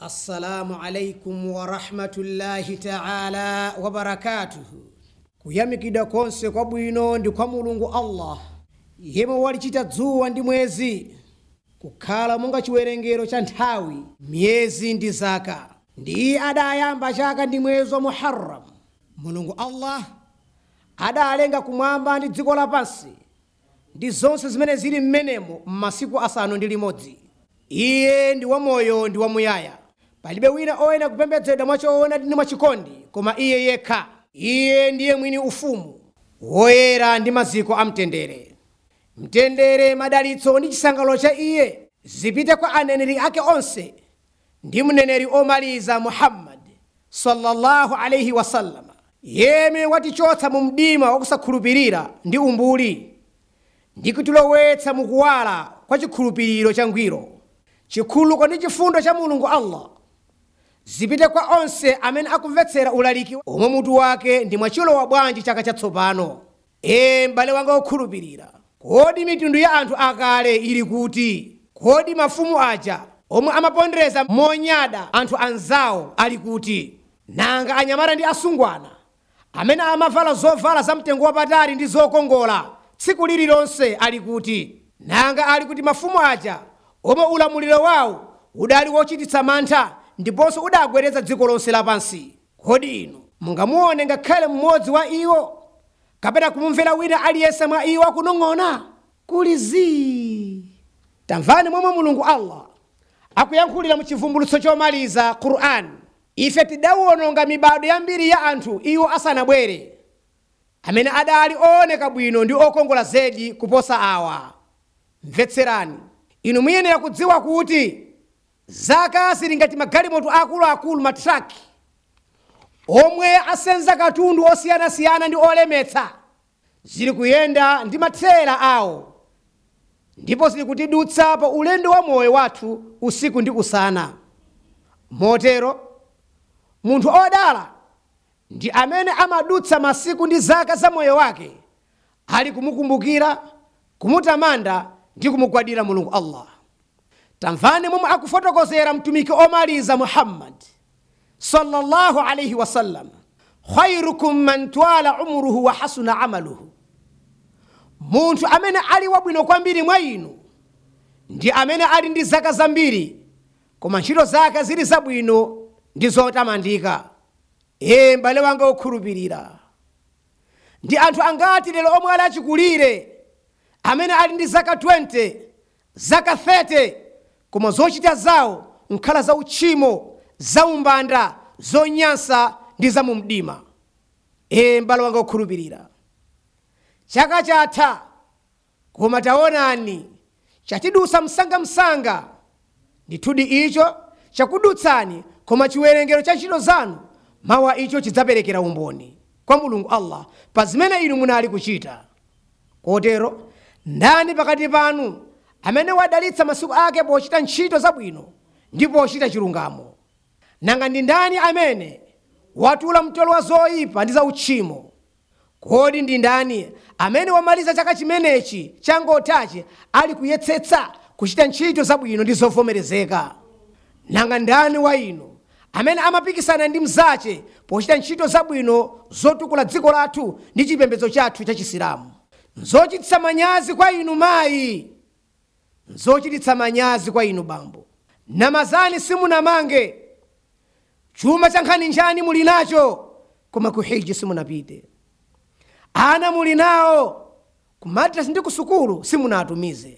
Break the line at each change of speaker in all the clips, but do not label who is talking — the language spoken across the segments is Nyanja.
assalamu alaikum warahmatullahi taala wabarakatuhu kuyamikidwa konse kwabwino ndi kwa mulungu allah yemwe walichita dzuwa ndi mwezi kukhala monga chiwerengero cha nthawi miyezi ndi zaka ndi iye adayamba chaka ndi mwezi wa muharram mulungu allah adalenga kumwamba ndi dziko lapansi ndi zonse zimene zili m'menemo m'masiku asanu ndi limodzi iye ndi wamoyo ndi wamuyaya palibe wina oyenera kupembedzedwa mwachoona ndi mwachikondi koma iye yekha iye ndiye mwini ufumu woyera ndi maziko a mtendere mtendere madalitso ndi chisangalalo cha iye zipite kwa aneneri ake onse ndi mneneri omaliza muhammadi sallallahu alaihi wasallama yemwe watichotsa mu mdima wakusakhulupirira ndi umbuli ndi kutilowetsa mukuwala kwa chikhulupiriro changwiro chikhululuko ndi chifundo cha mulungu allah zipite kwa onse amene akumvetsera ulaliki omwe mutu wake ndi mwachilowa bwanji chaka chatsopano ee m'bale wanga wokhulupirira kodi mitundu ya anthu akale ili kuti kodi mafumu aja omwe amapondereza monyada anthu anzawo ali kuti nanga anyamata ndi asungwana amene amavala zovala zamtengo wapatali ndi zokongola tsiku lililonse ali kuti nanga ali kuti mafumu aja omwe ulamuliro wawo udali wochititsa mantha ndiponso udagwedeza dziko lonse lapansi kodi inu mungamuone ngakhale mmodzi wa iwo kapena kumumvera wina aliyense mwa iwo akunong'ona kuli zii tamvani momwe mulungu allah akuyankhulira mu chivumbulutso chomaliza qur'an ife tidawononga mibado yambiri ya anthu iwo asanabwere amene adali ooneka bwino ndi okongola zedi kuposa awa mvetserani inu muyenera kudziwa kuti zaka zili ngati magalimoto akuluakulu matraki omwe asenza katundu osiyanasiyana ndi olemetsa zili kuyenda ndi mathera awo ndipo zili kutidutsa pa ulendo wa moyo wathu usiku ndi usana motero munthu odala ndi amene amadutsa masiku ndi zaka za moyo wake ali kumukumbukira kumutamanda ndi kumugwadira mulungu allah tamvani momwe akufotokozera mtumiki omaliza muhammadi sallallahu alaihi wasallam khairukum man twala umruhu wa hasuna amaluhu munthu amene ali wabwino kwambiri mwa inu ndi amene ali ndi zaka zambiri koma ntchito zake zili zabwino ndi zotamandika ee m'bale wanga wokhulupirira ndi anthu angati lero omwe ali achikulire amene ali ndi zaka 20 zaka 30 koma zochita zawo nkhala za uchimo za umbanda zonyansa ndi za mumdima ee m'bale wanga wokhulupirira chaka chatha koma taonani chatidusa msangamsanga ndithudi icho chakudutsani koma chiwerengero cha ntchito zanu mawa icho chidzaperekera umboni kwa mulungu allah pa zimene inu munali kuchita kotero ndani pakati panu amene wadalitsa masiku ake pochita ntchito zabwino ndi pochita chilungamo nanga ndi ndani amene watula mtolo wa zoyipa ndi za uchimo kodi ndi ndani amene wamaliza chaka chimenechi changothachi ali kuyetsetsa kuchita ntchito zabwino ndi zovomerezeka nanga ndani wa inu amene amapikisana ndi mzache pochita ntchito zabwino zotukula dziko lathu ndi chipembedzo chathu cha chisilamu nzochititsa manyazi kwa inu mayi nzochititsa manyazi kwa inu bambo namazani simunamange chuma cha nkhani njani muli nacho koma ku hiji simunapite ana muli nawo ku madrasi ndi ku sukulu simunatumize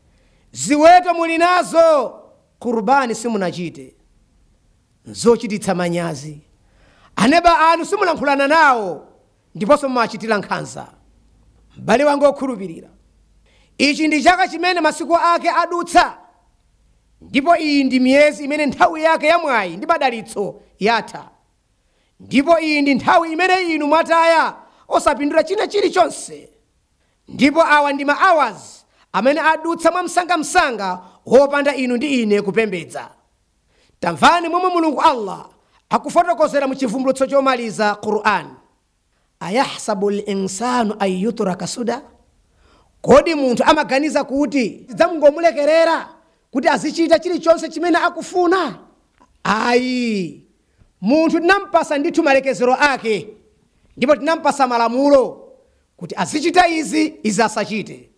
ziweto muli nazo kurubani simunachite nzochititsa manyazi aneba anu simulankhulana nawo ndiponso mumachitira nkhanza m'bale wanga wokhulupirira ichi ndi chaka chimene masiku ake adutsa ndipo iyi ndi miyezi imene nthawi yake yamwayi ndi madalitso yatha ndipo iyi ndi nthawi imene inu mwataya osapindula china chilichonse ndipo awa ndi ma hours amene adutsa mwamsangamsanga wopanda inu ndi ine kupembedza tamvani momwe mulungu allah akufotokozera mu chivumbulutso chomaliza qur'an ayahsabu linsanu an yutraka suda kodi munthu amaganiza kuti tidzamungomulekerera kuti azichita chilichonse chimene akufuna ayi munthu tinampasa ndithu malekezero ake ndipo tinampasa malamulo kuti azichita izi izi asachite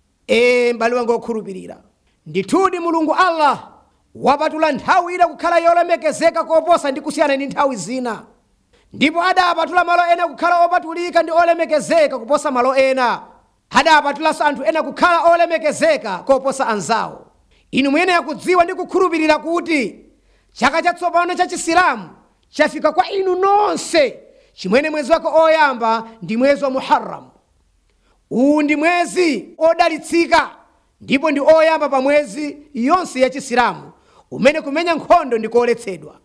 ee m'bale wanga okhulupirira ndithudi mulungu allah wapatula nthawi ina kukhala yolemekezeka koposa ndi kusiyana ndi nthawi zina ndipo adapatula malo ena kukhala opatulika ndi olemekezeka kuposa malo ena adapatulanso anthu ena kukhala olemekezeka koposa anzawo inu muyenera kudziwa ndi kukhulupirira kuti chaka chatsopano cha chisilamu chafika kwa inu nonse chimwene mwezi wake oyamba ndi mwezi wa muharram uwu ndi mwezi odalitsika ndipo ndi oyamba pa mwezi yonse ya chisilamu umene kumenya nkhondo ndi koletsedwa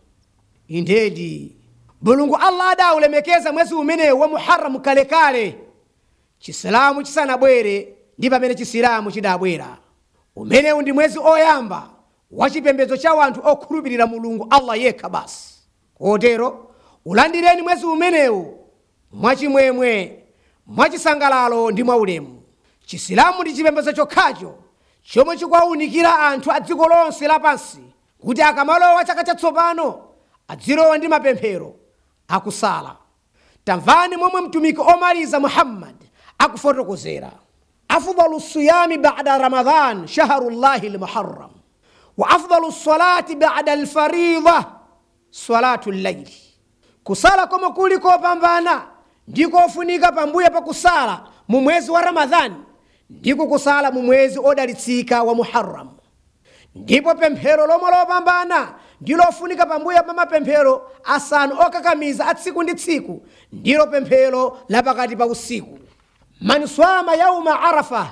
indedi mulungu allah adaulemekeza mwezi umenewu wa muharramu kalekale chisilamu chisanabwere ndi pamene chisilamu chidabwera umenewu ndi mwezi oyamba wa chipembedzo cha wanthu okhulupirira mulungu allah yekha basi kotero ulandireni mwezi umenewu mwachimwemwe mwachisangalalo ndi mwaulemu chisilamu ndi chipembedzo chokhacho chomwe chikuwawunikira anthu a dziko lonse lapansi kuti akamalowa chaka chatsopano adzilowa ndi mapemphero akusala tamvani momwe mtumiki omaliza muhammad akufotokozera afdalu siyami bada ramadan shahrullahi lmuharram wa afdalu salati bada alfarida salatu llaili kusala komwe kuli kopambana ndi kofunika pambuyo pa kusala mu mwezi wa ramadhani ndiko kusala mu mwezi odalitsika wa muharram ndipo pemphero lomwe lopambana ndi lofunika pambuyo pa mapemphero asanu okakamiza a tsiku ndi tsiku ndilo pemphero lapakati pa usiku man swama yauma arafa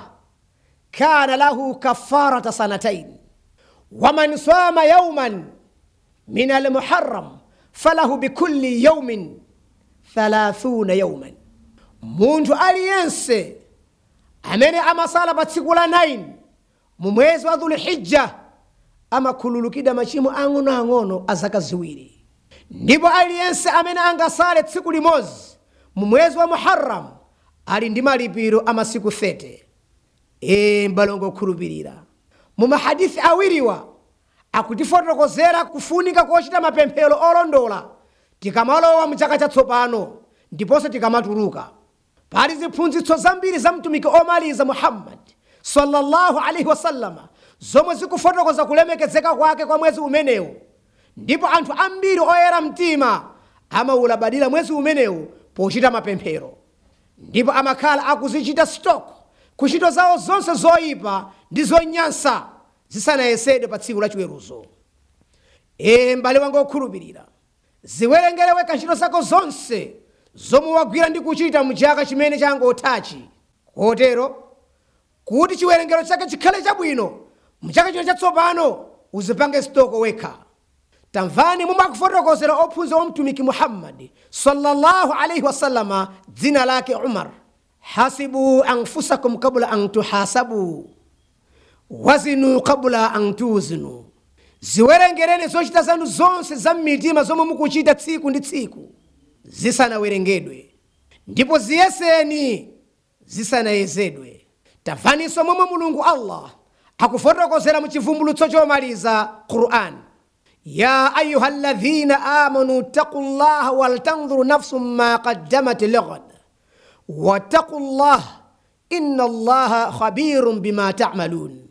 kana lahu kafarata sanatain waman swama yauman min almuharram falahu bikulli yaumin thalathuna yauman munthu aliyense amene amasala pa tsiku la 9 mu mwezi wa dhulhijja amakhululukidwa machimo ang'onoang'ono a zaka ziwiri ndipo aliyense amene angasale tsiku limodzi mu mwezi wa muharram ali ndi malipiro a masiku 30 ee mbalongo okhulupirira mu mahadithi awiriwa akutifotokozera kufunika kochita mapemphero olondola tikamalowa mu chaka chatsopano ndiponso tikamatuluka pali ziphunzitso zambiri za mtumiki omaliza muhammad sallallahu alaihi wasallama zomwe zikufotokoza kulemekezeka kwake kwa mwezi umenewu ndipo anthu ambiri oyera mtima amawulabadira mwezi umenewu pochita mapemphero ndipo amakhala akuzichita stock kuchito zawo zonse zoyipa ndi zonyansa zisanayesedwe pa tsiku la chiweruzo ee m'bale wanga okhulupirira ziwerengerewe ntchito zako zonse zomwe wagwira ndi kuchita mu chaka chimene changothachi kotero kuti chiwerengero chake chikhale chabwino mchaka chino chatsopano uzipange stoko wekha tamvani momwe akufotokozera ophunzira wa mtumiki muhammadi sallallahu alaihi wasallama dzina lake umar hasibu anfusakum kabla an tuhasabu wazinu kabla an tuzinu ziwerengereni zochita zanu zonse za mmitima zomwe mukuchita tsiku ndi tsiku zisanawerengedwe ndipo ziyeseni zisanayezedwe tamvaninso momwe mulungu allah akufotokozera mu chivumbulutso chomaliza quran ya ayuha ladhina amanu ttaqu llaha waltanzuru nafsu ma qaddamat ligad wattaqu llah inna allaha khabirun bima tamalun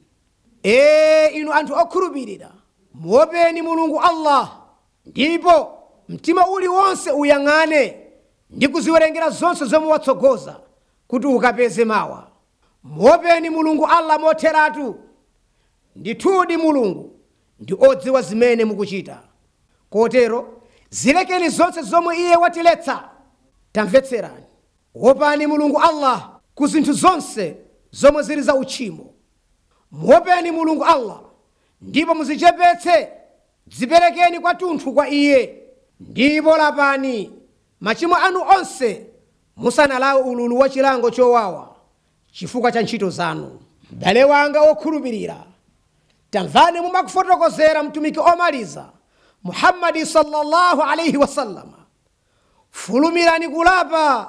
ee inu anthu okhulupirira muopeni mulungu allah ndipo mtima uliwonse uyang'ane ndi kuziwerengera zonse zomwe watsogoza kuti ukapeze mawa muopeni mulungu allah motheratu ndithudi mulungu ndi odziwa zimene mukuchita kotero zilekeni zonse zomwe iye watiletsa tamvetserani wopani mulungu allah ku zinthu zonse zomwe zili za uchimo muopeni mulungu allah ndipo muzichepetse dziperekeni kwathunthu kwa iye ndipo lapani machimo anu onse musanalawe ululu wa chilango chowawa chifukwa cha ntchito zanu m'bale wanga wokhulupirira tamvani mumakufotokozera mtumiki omaliza muhammadi sallallahu alaihi wasallama fulumirani kulapa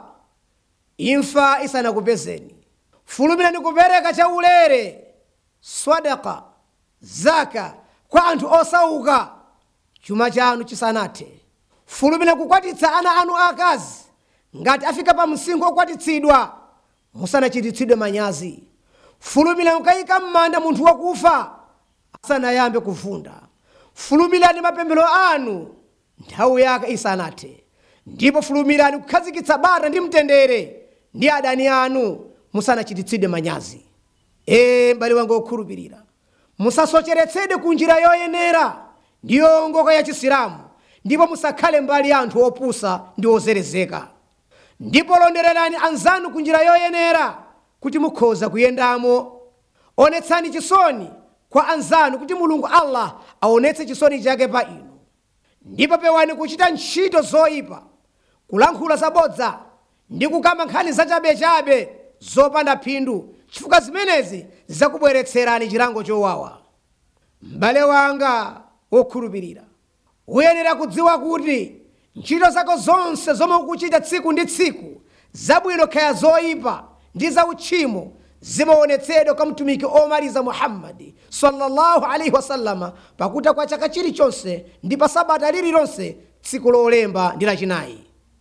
imfa isanakupezeni fulumirani kupereka chaulere swadaka zaka kwa anthu osauka chuma chanu chisanathe fulumira kukwatitsa ana anu akazi ngati afika pa msinkhu okwatitsidwa musanachititsidwe manyazi fulumira mukayika m'manda munthu wakufa asanayambe kuvunda fulumirani mapemphero anu nthawi yake isanathe ndipo fulumirani kukhazikitsa bata ndi mtendere ndi adani anu musanachititsidwe manyazi ee m'bale wanga okhulupirira musasocheretsedwe ku njira yoyenera ndi yowongoka ya chisilamu ndipo musakhale mbali ya anthu opusa ndi ozerezeka ndipo londererani anzanu ku njira yoyenera kuti mukhoza kuyendamo onetsani chisoni kwa anzanu kuti mulungu allah aonetse chisoni chake pa inu ndipo pewani kuchita ntchito zoyipa kulankhula zabodza ndi kukamba nkhani zachabechabe zopanda phindu chifukwa zimenezi zidzakubweretserani chilango chowawa m'bale wanga wokhulupirira uyenera kudziwa kuti ntchito zako zonse zomwe ukuchita tsiku ndi tsiku zabwino kaya zoyipa ndi zautchimo zimaonetsedwa kwa mtumiki omaliza muhammadi sallallahu alaihi wasallama pakuta kwa chaka chilichonse ndi pa sabata lililonse tsiku lolemba ndi lachinayi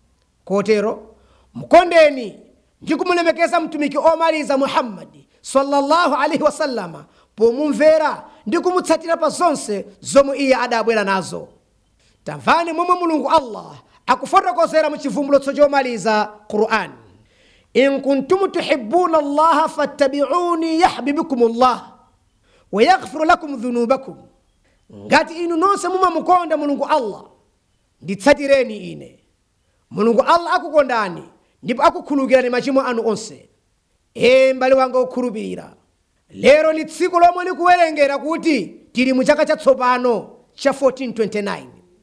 kotero mkondeni ndi kumulemekeza mtumiki omaliza muhammadi sallallahu alaihi wasallama pomumvera ndi kumutsatira pa zonse zomwe iye adabwera nazo tamvani momwe mulungu allah akufotokozera mu chivumbulutso chomaliza qur'ani in kuntum tuhibuna allaha fattabiuni yahbibukum llah wayaghfiru lakum dhunubakum ngati inu nonse mumamukonda mulungu allah nditsatireni ine mulungu allah akukondani ndipo akukhululukirani machimo anu onse ee m'bale wanga okhulupirira lero ni tsiku lomwe likuwerengera kuti tili mu chaka chatsopano cha 1429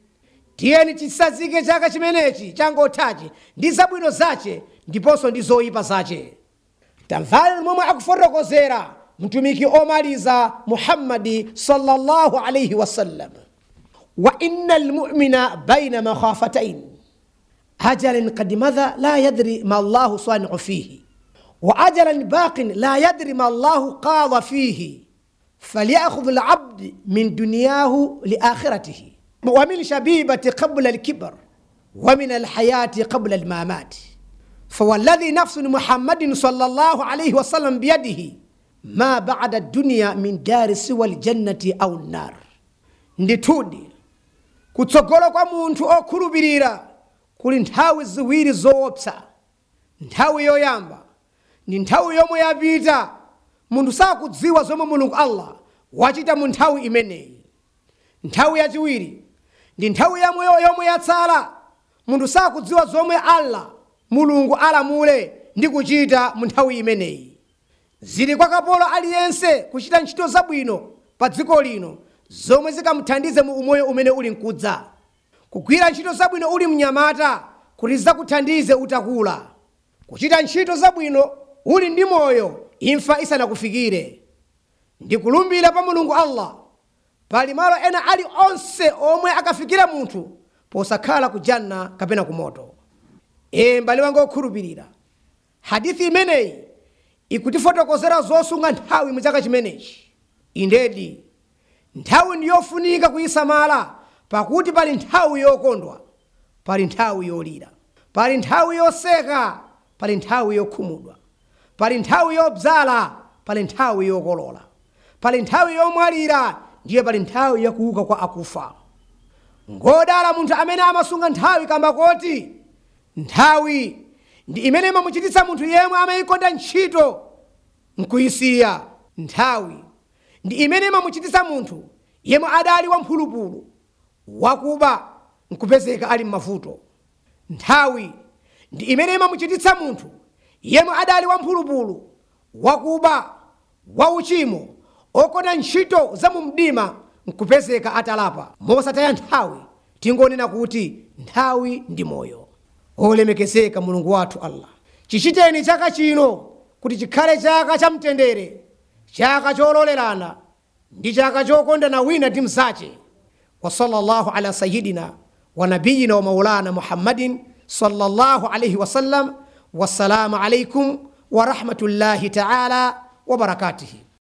tiyeni tisazike chaka chimenechi changothachi ndi zabwino zache ndiponso ndi zoyipa zache tamvani momwe akufotokozera mtumiki omaliza muhammadi sallallahu alaihi wasallam wa inna lmumina baina makhafatain ajalin kad madha la yadri ma allahu saniu fihi wa ajalan baqin la yadri ma allahu qada fihi falyakhudh labd min dunyahu liakhiratihi ومن شبيبة قبل الكبر ومن الحياة قبل الممات فوالذي نفس محمد صلى الله عليه وسلم بيده ما بعد الدنيا من دار سوى الجنة أو النار ndithudi kutsogolo kwa munthu okhulupirira kuli nthawi ziwiri zoopsa nthawi yoyamba ndi nthawi yomwe yapita munthu sakudziwa zomwe mulungu allah wachita mu nthawi imeneyi nthawi yachiwiri ndi nthawi yamweyo yomwe yatsala munthu sakudziwa zomwe allah mulungu alamule ndi kuchita mu nthawi imeneyi zili kwa kapolo aliyense kuchita ntchito zabwino pa dziko lino zomwe zikamuthandize mu umoyo umene uli mkudza kugwira ntchito zabwino uli mnyamata kuti zidzakuthandize utakula kuchita ntchito zabwino uli ndi moyo imfa isanakufikire ndikulumbira pa mulungu allah pali malo ena ali onse omwe akafikira munthu posakhala ku janna kapena ku moto ee m'bale wanga okhulupirira hadithi imeneyi ikutifotokozera zosunga nthawi mu chaka chimenechi indedi nthawi ndi yofunika kuyisamala pakuti pali nthawi yokondwa pali nthawi yolira pali nthawi yoseka pali nthawi yokhumudwa pali nthawi yobzala pali nthawi yokolola pali nthawi yomwalira ndiye pali nthawi yakuuka kwa akufa ngodala munthu amene amasunga nthawi kamba koti nthawi ndi imene imamuchititsa munthu yemwe amayikonda ntchito nkuyisiya nthawi ndi imene imamuchititsa munthu yemwe adali wamphulupulu wakuba nkupezeka ali m'mavuto nthawi ndi imene imamuchititsa munthu yemwe adali wamphulupulu wakuba wauchimo okonda ntchito za mu mdima nkupezeka atalapa mosataya nthawi tingonena kuti nthawi ndi moyo olemekezeka mulungu wathu allah chichiteni chaka chino kuti chikhale chaka cha mtendere chaka chololerana ndi chaka chokondana wina ndi mzache wa sallallahu ala sayidina wa nabiyina wa maulana muhammadin sallallahu alaihi wasallam wassalamu alaikum wa rahmatullahi taala wa barakatuhi